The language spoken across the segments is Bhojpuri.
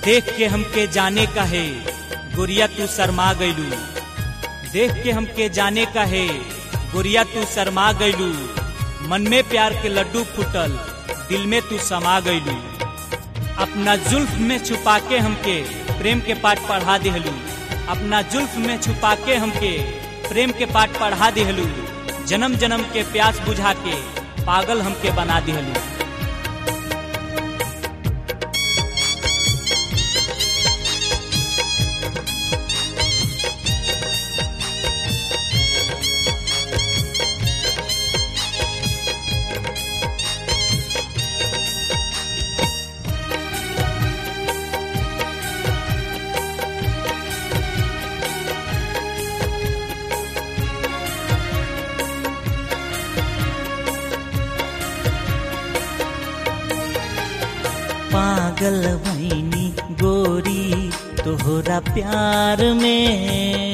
देख के हमके जाने का है गोरिया तू शर्मा गईलू देख के हमके जाने का है गोरिया तू शर्मा गईलू मन में प्यार के लड्डू फूटल दिल में तू समा गईलू अपना जुल्फ में छुपा के हमके प्रेम के पाठ पढ़ा दिहलू अपना जुल्फ में छुपा के हमके प्रेम के पाठ पढ़ा दिहलू जन्म जन्म के प्यास बुझा के पागल हमके बना दिहलू पागल भैनी गोरी तोहरा प्यार में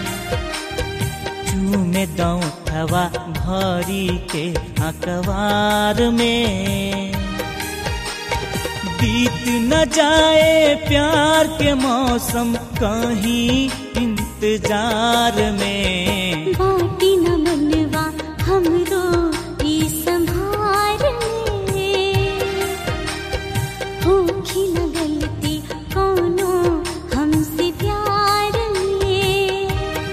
चूमे दौठवा भरी के अखबार में बीत न जाए प्यार के मौसम कहीं इंतजार में बाटी न मनवा हमरो ई संभार में होखी न गलती कोनो हमसे प्यार में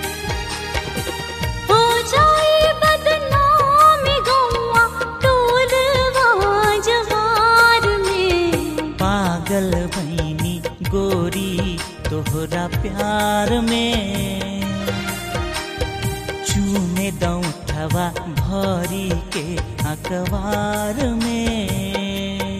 हो जाए बदनाम गौआ टोलवा जवार में पागल भैनी गोरी तोहरा प्यार में चूमे दौठवा भरी के अखबार में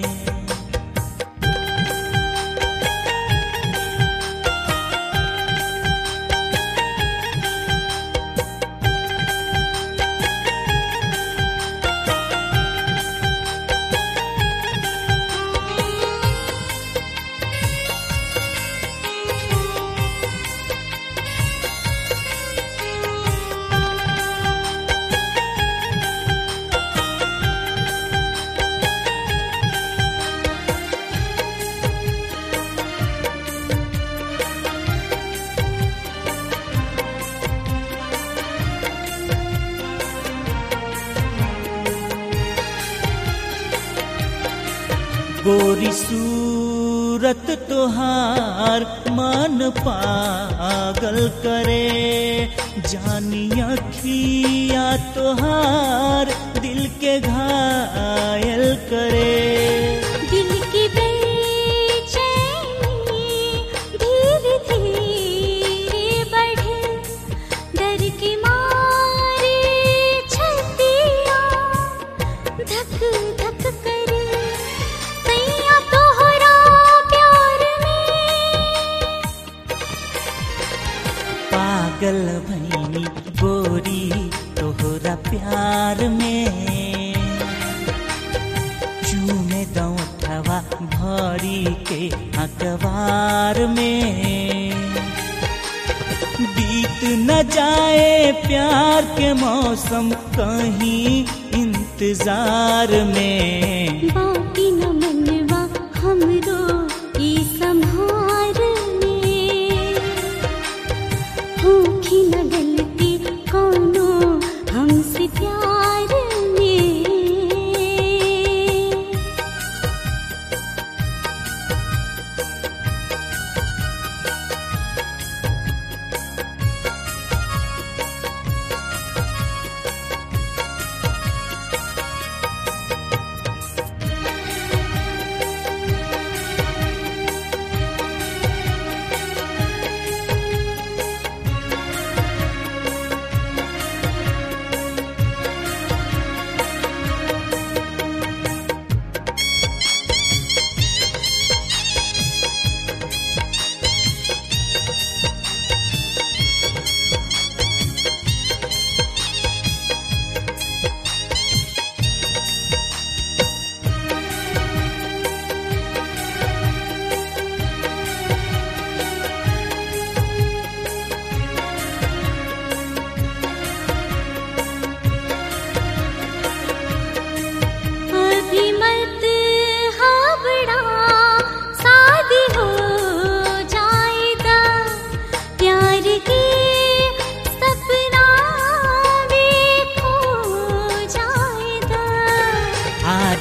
गोरी सूरत तोहार मन पागल करे जानी अखिया तोहार दिल के घायल करे दिल की बेचैनी धीरे धीरे बढ़े डर की मारे छतिया धक धक करे सैया तोहरा प्यार में पागल भैनी गोरी तोहरा प्यार में चूमे दौठवा भरी के अखबार में बीत न जाए प्यार के मौसम कहीं इंतजार में बाटी न मनवा हमरो ई संभार में होखी न गलती कोनो हमसे प्यार में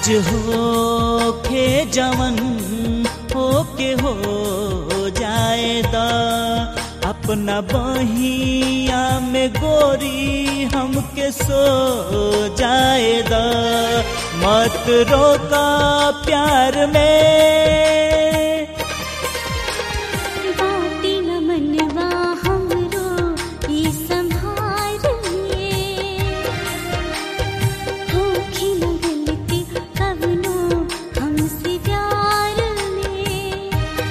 आज हो खे जवन हो के हो जाए द अपना बहिया में गोरी हमके सो जाए द मत रोका प्यार में बाटी न मनवा हमरो ई संभार में होखी न गलती कवनो हमसे प्यार में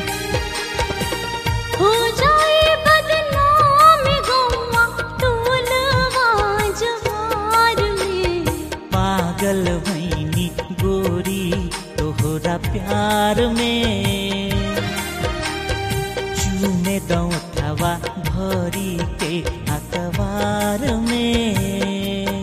हो जाए बदनाम गौवा टोलवा जवार में पागल भैनी गोरी तोहरा प्यार में चूमे दौठवा भरी के अखबार में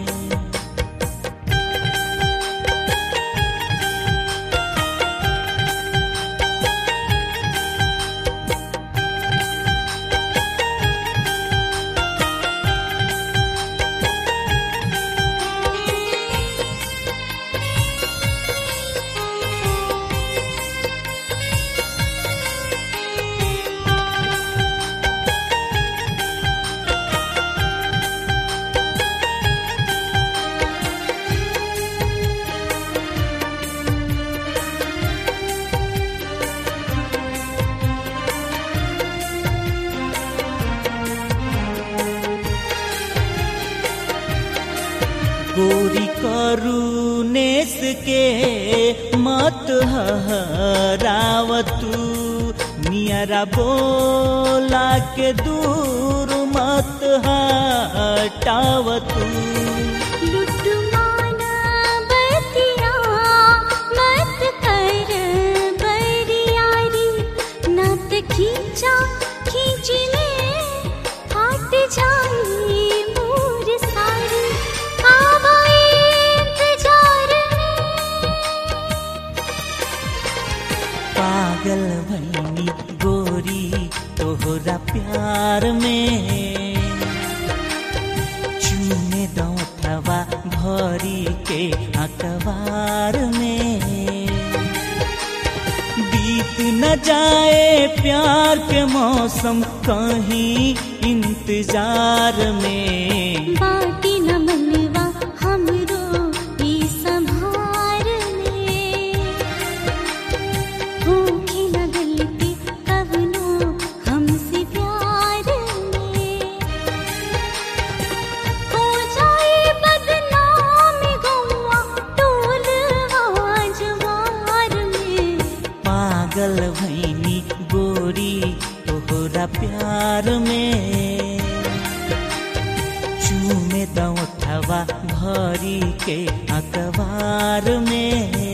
गोरी करुनेस के मत हरावतू नियरा बोला के दूर मत हटावतू लुट्टू माना बतिया मत कर बरियारी नत खींचा खींची में हट जाई मोर सारी आवा इंतजार में पागल भैनी गोरी तोहरा प्यार में चूमे दौठवा भरी के अखबार में बीत न जाए प्यार के मौसम कहीं इंतजार में बाटी न मनवा हमरो ई संभार में होखी न गलती कवनो हमसे प्यार में हो जाए बदनाम गौवा टोलवा जवार में पागल भैनी गोरी तोहरा प्यार में चूमे दौठवा भरी के अखबार में